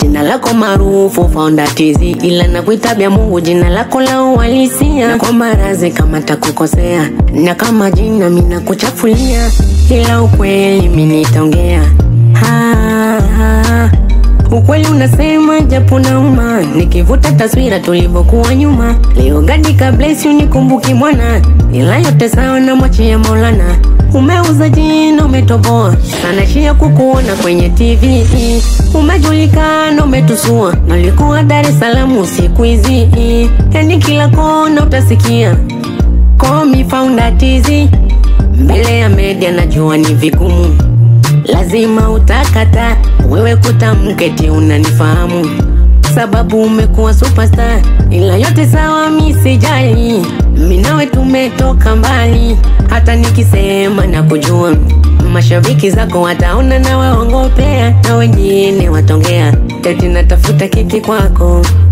jina lako maarufu Founder TZ, ila nakuita bya Mungu jina lako la uhalisia, na kwamba razi kama takukosea, na kama jina mina kuchafulia, ila ukweli mimi nitaongea ha, ha. Ukweli unasema japo nauma, nikivuta taswira tulivyokuwa nyuma. Leo gadi ka bless you nikumbuki mwana, ila yote sawa na mwachia Maulana. Umeuza jina umetoboa, sana shia kukuona kwenye TV. Umejulikana umetusua, nalikuwa Dar es Salaam siku hizi, yani kila kona utasikia call me Founder TZ. Mbele ya media najua ni vigumu lazima utakata wewe kutamketi unanifahamu sababu umekuwa superstar ila yote sawa mi sijali mi nawe tumetoka mbali hata nikisema na kujua mashabiki zako wataona na waongopea na wengine watongea teti natafuta kiki kwako